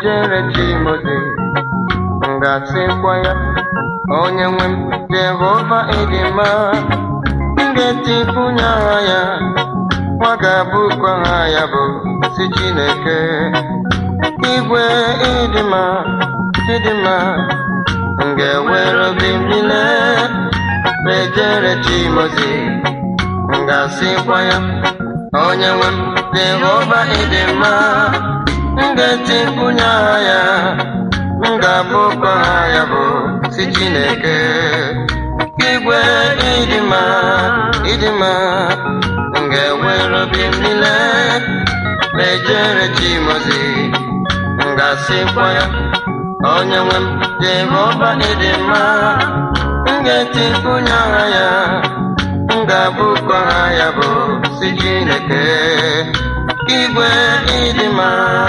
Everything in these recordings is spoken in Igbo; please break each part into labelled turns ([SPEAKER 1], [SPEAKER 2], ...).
[SPEAKER 1] ejere chimozi m ga-asịkwa ya onye nwe m jehova ịdị mma m ga-etikwunye aha ya nwa ga-abụkwa aha ya bụ si chineke igwe ịdị mma ịdị mma m ga-ewere obi m niile ejere chimozi m ga-asịkwa ya onye nwe m jehova ịdị mma m ga-etikwunye aha ya m ga-abụkwa aha ya bụ si chineke igwe ịdị mma ịdị mma m ga-ewere obi m niile ejere chimozi m ga-asịkwa ya onye nwe m jehova ịdị mma m ga-etikwunye aha ya m ga-abụkwa aha ya bụ si chineke igwe ịdị mma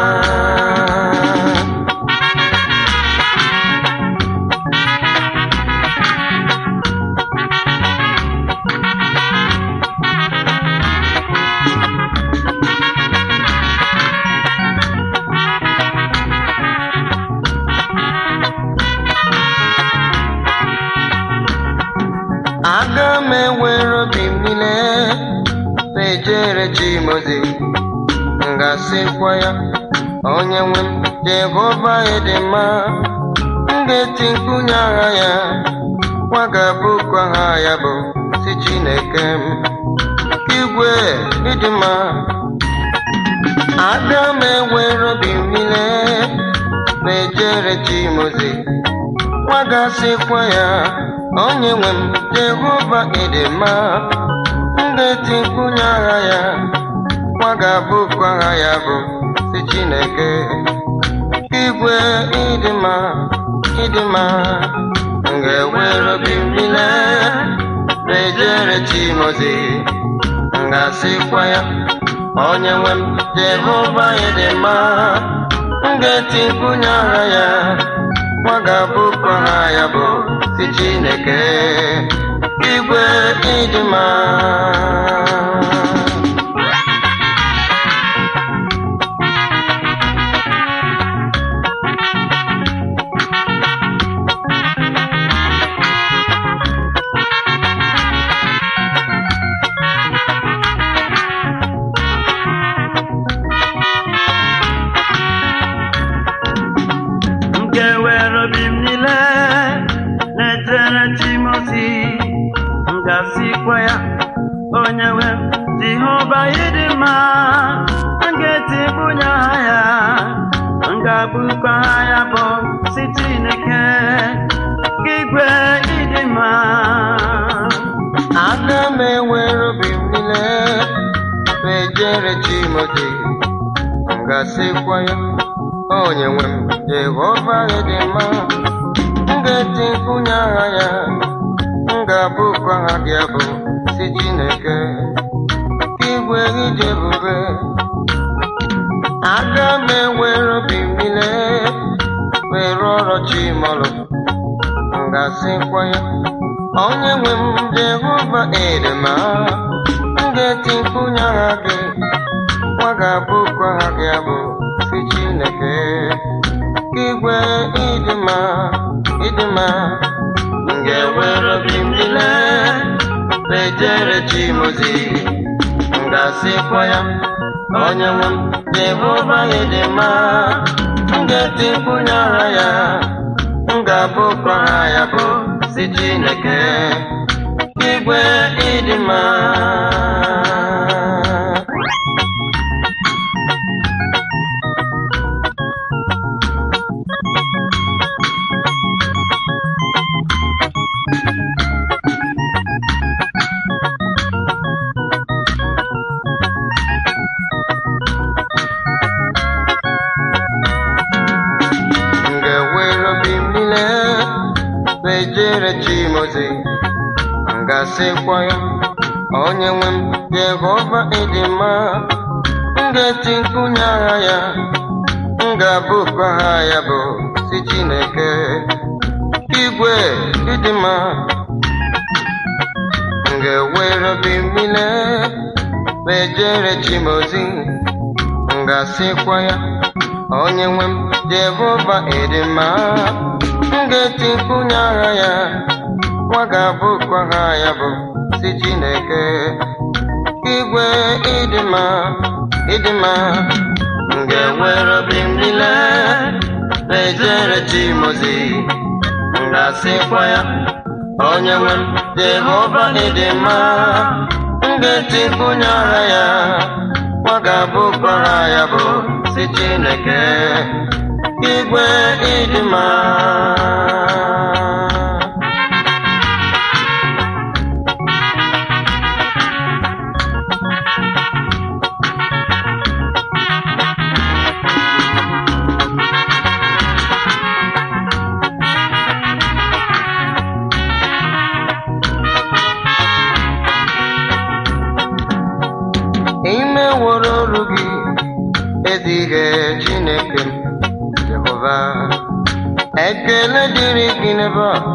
[SPEAKER 1] aga m ewere obi m niile na-ejere chimozi m ga-asịkwa ya onye nwe m jehova ịdị mma m ga-eti mkpunye aha ya nwa ga-abụkwa aha ya bụ si chineke m igwe ịdị mma aga m ewere obi m niile na-ejere chimozi nwa ga-asịkwa ya onye nwe m jehova ịdị mma m ga-eti mkpunye aha ya nwa ga-abụkwa aha ya bụ si chineke igwe ịdị mma ịdị mma m ga-ewere obi m niile na-ejere chimozi m ga-asịkwa ya onye nwe m jehova ịdị mma m ga-eti mkpunye aha ya nwa ga-abụkwa aha ya bụ si chineke igwe ịdị mma
[SPEAKER 2] m ga-ewere obi m niile na-ejere Timoti m ga-asịkwa ya onye nwe m Jehova ịdị mma m ga-etipụnye aha ya m ga-abụkwa aha ya bụ si Chineke igwe ịdị mma
[SPEAKER 1] aga m ewere obi m niile na-ejere chimozi m ga-asịkwa ya onye nwe m jehova ịdị mma m ga-eti mkpunye aha ya m ga-abụkwa aha gị abụ si chineke igwe ije ebube aga m ewere obi m niile were ọrụ chimọlụ m ga-asịkwa ya onye nwe m jehova ịdị mma m ga-eti mkpunye aha gị nwa ga-abụkwa aha gị abụ si chineke igwe ịdị mma ịdị mma m ga-ewere obi m niile na-ejere chimozi m ga-asịkwa ya onye nwe m jehova ịdị mma m ga-eti mkpunye aha ya m ga-abụkwa aha ya bụ si chineke igwe ịdị mma m ga-ewere obi m niile na-ejere chimozi m ga-asịkwa ya onye nwe m jehova ịdị mma m ga-eti mkpunye aha ya m ga-abụkwa aha ya bụ si chineke igwe ịdị mma m ga-ewere obi m niile na-ejere chimozi m ga-asịkwa ya onye nwe m jehova ịdị mma m ga-etikwunye aha ya nwa ga-abụkwa aha ya bụ si chineke igwe ịdị mma ịdị mma m ga-ewere obi m niile na-ejere chimozi m ga-asịkwa ya onye nwe m jehova ịdị mma m ga-etikwunye aha ya nwa ga-abụkwa aha ya bụ si chineke igwe ịdị mma ime woro olu gị ezi ihe chineke m jehova ekele dịrị gị n'ebe a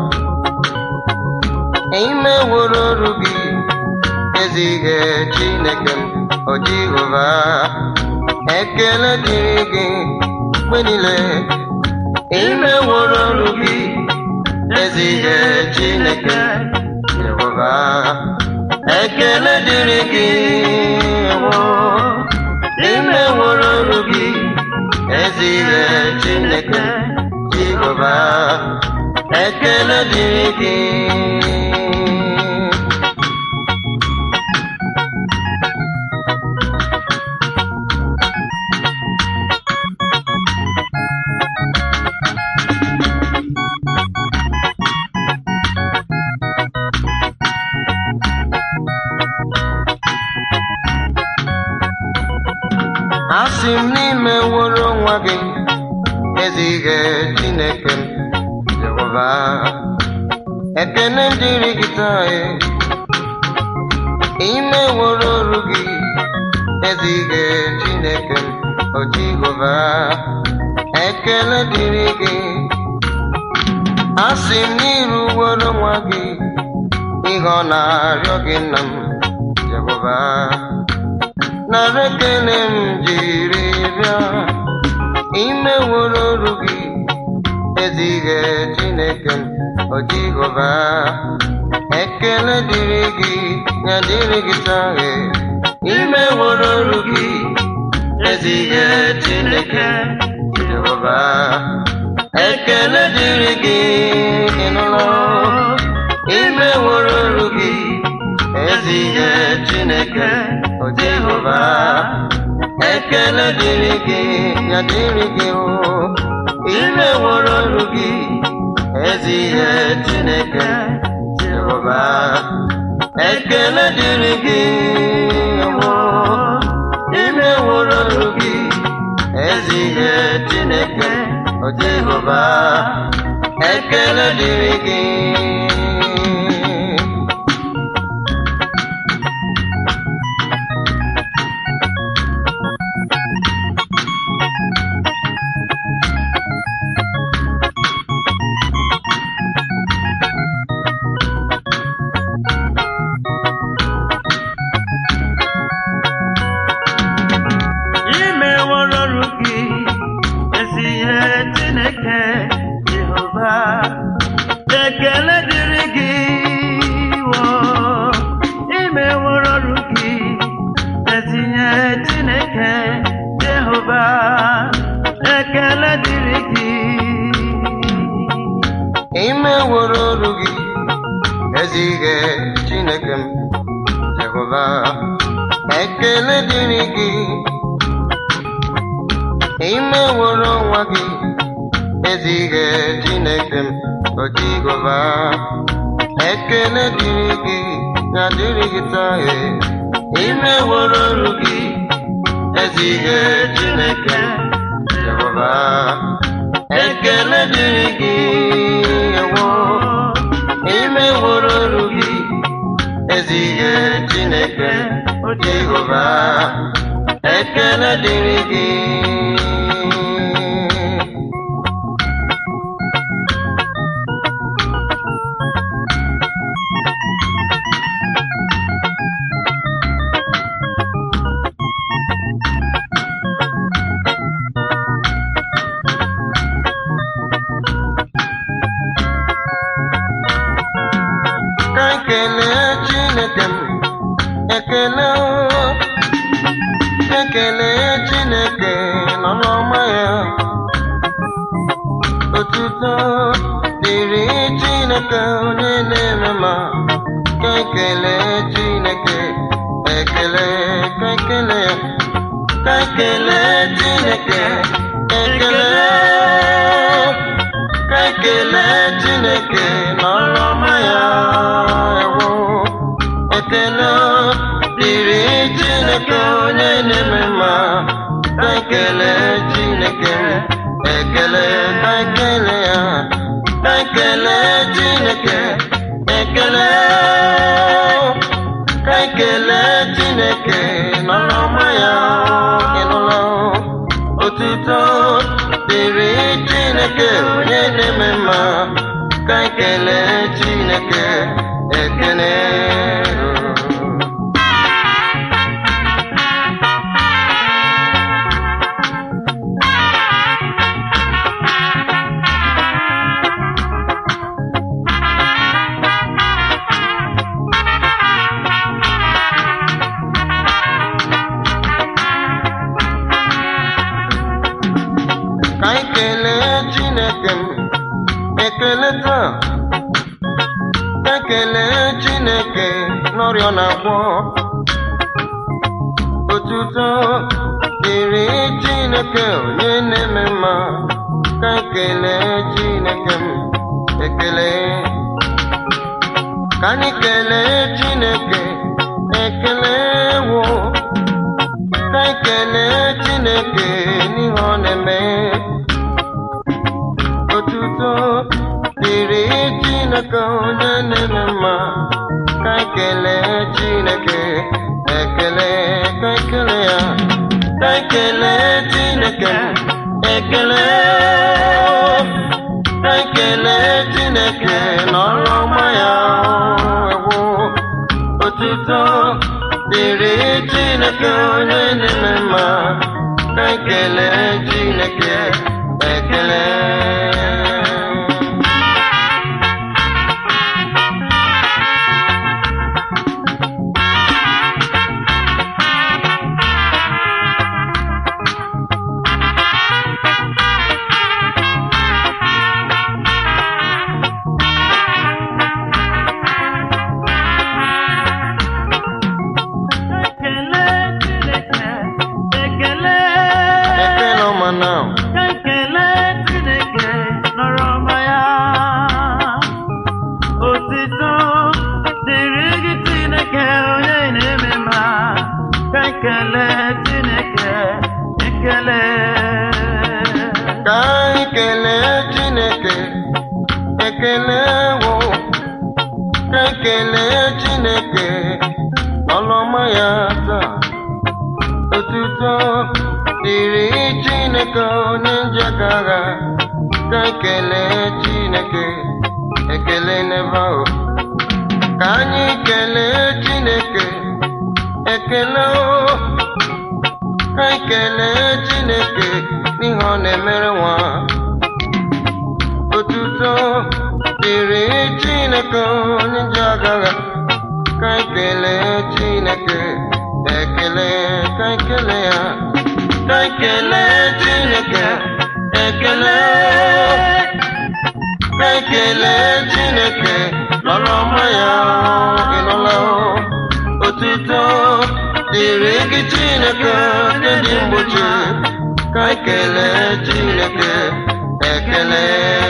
[SPEAKER 1] ime woro olu gị ezi ihe chineke m o jehova ekele dịrị gị mgbe niile ime woro olu gị ezi ihe chineke jehova ekele dịrị gị wo ime woro olu gị ezi ihe chineke jehova ekele dịrị gị asị m n'ime woro nwa gị ezi ihe chineke m jehova ekene dịrị gị taa e. ime woro olu gị ezi ihe chineke m o jehova ekele dịrị gị asị m n'iru woro nwa gị ihe ọ na-arịọ gị nna m jehova nara ekele m jiri bịa ime woro olu gị ezi ihe chineke m o jehova ekele dịrị gị ya dịrị gị taa e. ime woro olu gị ezi ihe chineke jehova ekele dịrị gị ịnụlọ ime woro olu gị ezi ihe chineke o jehova ekele dịrị gị ya dịrị gị o ime woro olu gị ezi ihe chineke jehova ekele dịrị gị o ime woro olu gị ezi ihe chineke o jehova ekele dịrị gị
[SPEAKER 2] imeworo ọrụ gị ezi ihe chineke jehova ekele dịrị gị wo imeworo ọrụ gị ezi ihe chineke jehova ekele dịrị gị
[SPEAKER 1] ime woro olu gị ezi ihe chineke m jehova ekele dịrị gị ime woro nwa gị ezi ihe chineke m o jehova ekele dịrị gị ya dịrị gị taa e. ime woro olu gị ezi ihe chineke jehova ekele dịrị gị ewo ime woro olu gị ezi ihe chineke o jehova ekele dịrị gị ekele chineke m ekele o ekele chineke nọ n'ọma ya otuto dịrị chineke onye na-eme ma ka ekele chineke ekele ka ekele ya ka ekele chineke ekele ka ekele chineke n'ọrụ ọma ya ewo ekele dịrị chineke onye na-eme mma ka ekele chineke ekele ka ekele ya ka ekele chineke ekele ka ekele chineke n'ọrụ ọma ya ịnụla otuto dịrị chineke onye na-eme mma ka ekele chineke ekele ka anyị kelee chineke m ekele taa ka kelee chineke n'ọrịa ọ na-agwọ otuto dịrị chineke onye na-eme mma ka kelee chineke m ekele ka anyị kelee chineke ekele wo ka anyị kelee chineke n'ihe ọ na-eme otuto dịrị chineke onye na-eme mma ka ekele chineke ekele ka ekele ya ka ekele chineke ekele ka ekele chineke n'ọrụ ọma ya ewu otuto dịrị chineke onye na-eme mma ka ekele chineke ekele
[SPEAKER 2] Ekele Chineke, ekele.
[SPEAKER 1] ekele ọma na
[SPEAKER 2] Ekele Chineke nọrọ ọma ya. Otito dịrị gị Chineke onye na-eme mma. Ekele Chineke, ekele.
[SPEAKER 1] ka anyị kelee chineke ekele wo ka ekele chineke ọlụọma ya taa otuto dịrị chineke onye njaka agha ka ekele chineke ekele n'ebe ahụ ka anyị kelee chineke ekele o ka anyị kelee chineke n'ihe ọ na-emere nwa otuto dịrị chineke onye ji agagha ka anyị kelee chineke ekele ka anyị kelee ya ka anyị kelee chineke ekele ka anyị kelee chineke n'ọrụ ọma ya ịnụla otuto dịrị gị chineke onye dị mgbochi ka anyị kelee chineke ekele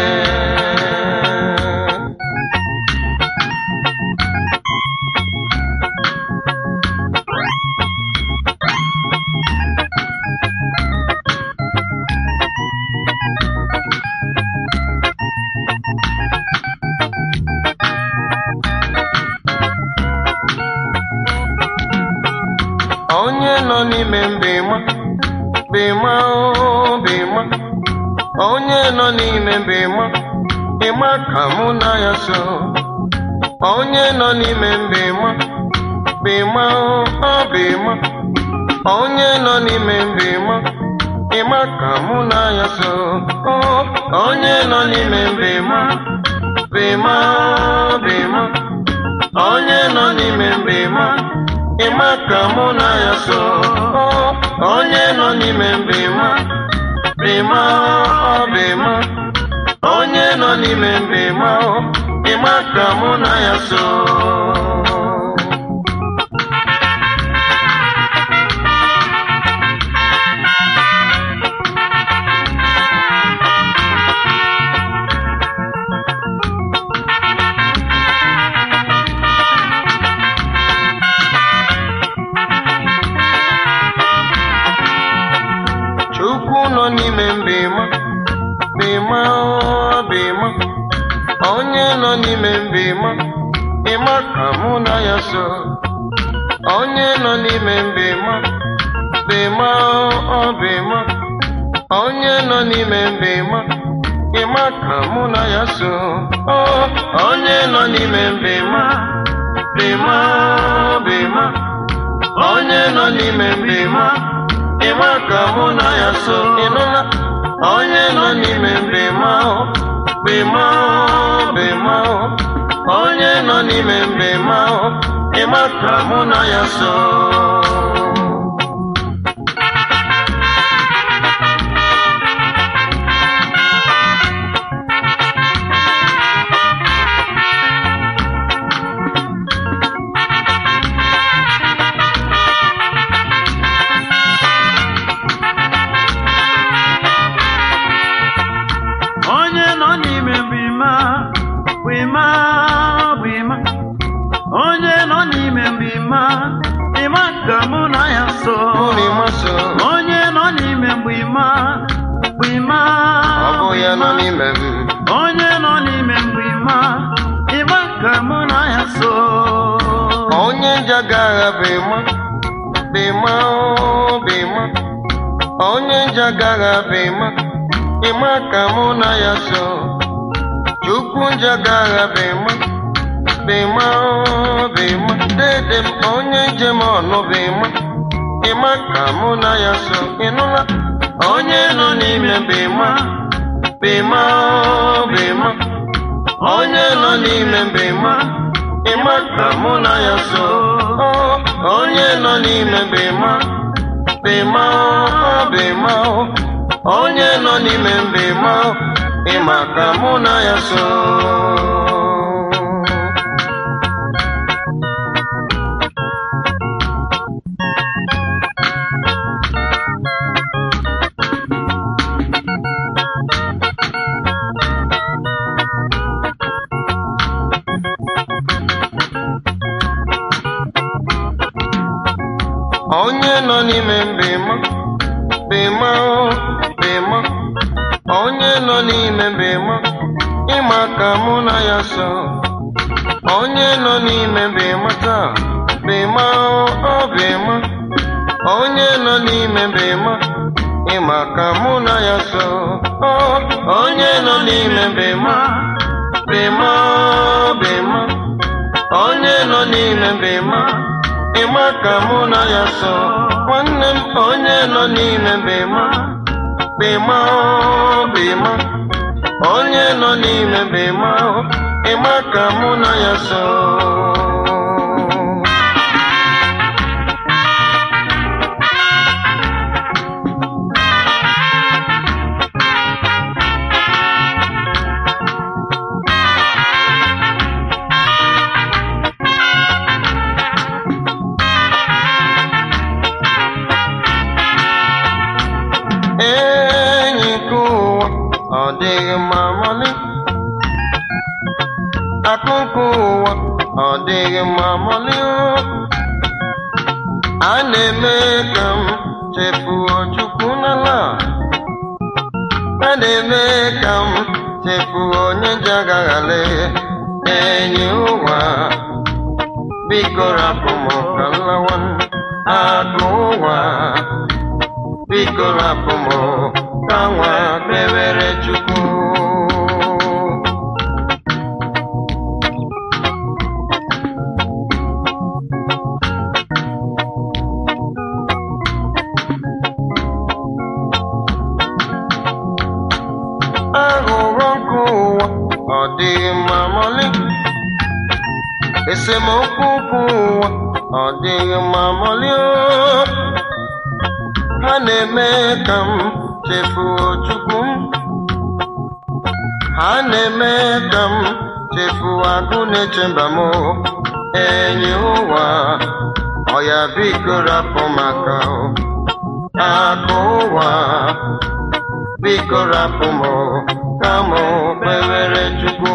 [SPEAKER 1] onye nọ n'ime mbịma bịma o bịma onye nọ n'ime mbịma ịma ka mụ na ya so onye nọ n'ime mbịma bịma o ọ bịma onye nọ n'ime mbịma ịma ka mụ na ya so o onye nọ n'ime mbịma bịma o bịma onye n'ime mbima ịma ka mụ na ya so Ọ, onye nọ n'ime mbima bima ọ bima onye nọ n'ime mbima ọ, ịma ka mụ na ya so Chukwu nọ n'ime mbima bima ọ bima onye nọ n'ime mbima ịma ka mụ na ya so onye nọ n'ime mbima bima ọ bima onye nọ n'ime mbima ịma ka mụ na ya so Ọ, onye nọ n'ime mbima bima ọ bima onye nọ n'ime mbima ịma ka mụ na ya so ịnụla onye nọ n'ime mbima ahụ bima ahụ bima ahụ onye nọ n'ime mbima ahụ ịma ka mụ na ya so
[SPEAKER 2] onye nọ n'ime mbima bima bima onye nọ n'ime mbima ịma ka mụ na ya so
[SPEAKER 1] Mbima so
[SPEAKER 2] onye nọ n'ime mbima bima
[SPEAKER 1] ọ bụ ya nọ n'ime m
[SPEAKER 2] onye nọ n'ime mbima ịma ka mụ na ya so
[SPEAKER 1] onye njagagha bima bima ọ bima onye njagagha bima ịma ka mụ na ya so chukwu njagagha bima bima ọ bima dede m onye njem ọnụ bima ịma ka mụ na ya so ịnụla onye nọ n'ime bima bima ọ bima onye nọ n'ime mbima ịma ka mụ na ya so Ọ, onye nọ n'ime mbima bima ọ bima ọ, onye nọ n'ime mbima ịma ka mụ na ya so onye nọ n'ime mbima bima ọ bima onye nọ n'ime mbima ịma ka mụ na ya so onye nọ n'ime mbima taa bima ọ bima onye nọ n'ime mbima ịma ka mụ na ya so Ọ, onye nọ n'ime mbima bima ọ bima onye nọ n'ime mbima ịma ka mụ na ya so nwanne m onye nọ n'ime mbema bema ọ bema onye nọ n'ime mbema ọ, ịma ka mụ na ya so enyi nke ụwa ọ dịghị mma mali akụ nke ụwa ọ dịghị mma mali a na-eme ka m chefuo chukwu n'ala a na-eme ka m chefuo onye ji agaghale enyi ụwa biko rapụ m ka m lawa akụ ụwa biko rapụ m ka nwa kpewere chukwu aghụghọ nke ụwa ọ dịghị mma mọlị esemokwu ukwu ụwa ọ dịghị mma mọlio ha na-eme ka m chefuo chukwu m ha na-eme ka m chefuo agụ na-eche mba m enyi ụwa ọya biko rapụ maka akụ ụwa biko rapụ m ka m kpewere chukwu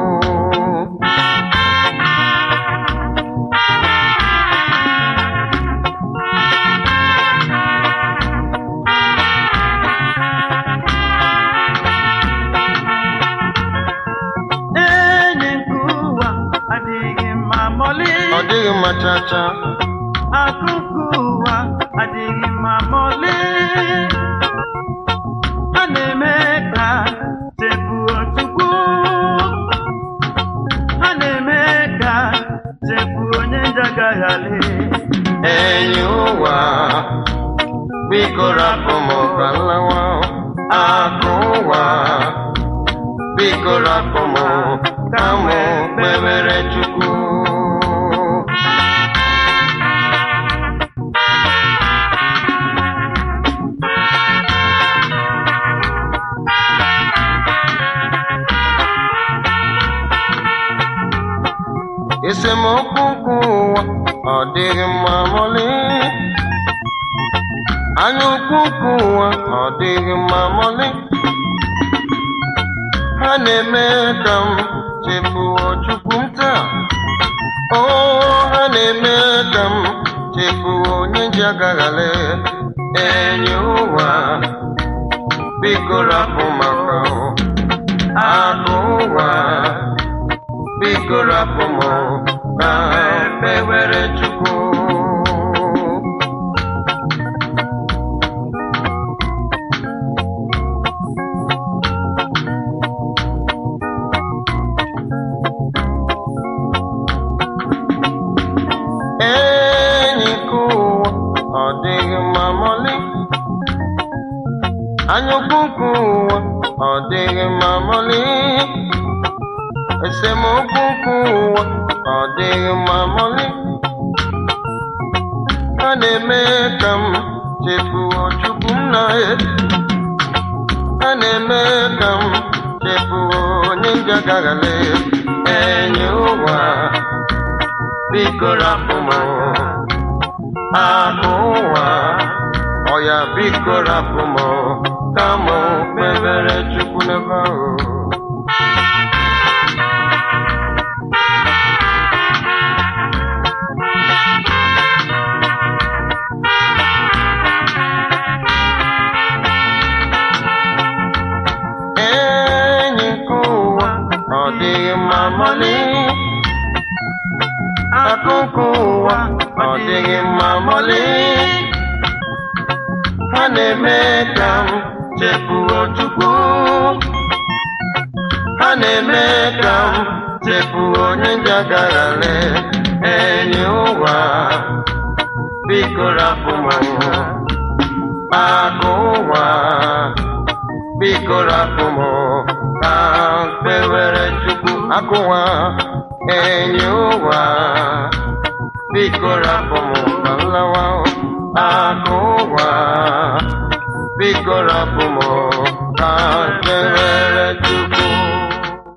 [SPEAKER 2] enyi nke ụwa adịghị mma mọlị
[SPEAKER 1] ọ dịghị mma chacha
[SPEAKER 2] akụkụ ụwa adịghị mma mọlị ha na-eme ka chefuo chukwu ha na-eme ka chefuo onye njagaghali
[SPEAKER 1] enyi ụwa biko rapụ m ka m lawa akụ ụwa biko rapụ m ka m kpewere chukwu esemokwu ukwu ụwa ọ dịghị mma mọlị anya ukwu ukwu ụwa ọ dịghị mma mọlị ha na-eme ka m chefuo chukwu m taa o ha na-eme ka m chefuo onye ji agaghale enyi ụwa biko rapụ maka akụ ụwa biko rapụ m ka kpewere chukwu enyi nke ụwa ọ dịghị mma mọlị anyụkwu nke ụwa ọ dịghị mma mọlị esemokwu nke ụwa ọ dịghị mma mọlị ha na-eme ka m chefuo chukwu m na ha na-eme ka m chefuo onye njagaghale enyi ụwa biko rapụ m akụ ụwa ọya biko rapụ m ka m kpebere chukwu n'ebe ahụ enyi nke ụwa ọ dịghị mma mọlị akụkụ ụwa ọ dịghị mma mọlị ha na-eme ka m chefuo chukwu ha na-eme ka m chefuo onye njagaghale enyi ụwa biko rapụ m akụ ụwa biko rapụ m ka m kpewere chukwu akụwa enyi ụwa biko rapụ m ka m lawa akụ ụwa biko rapụ m ka m kpewere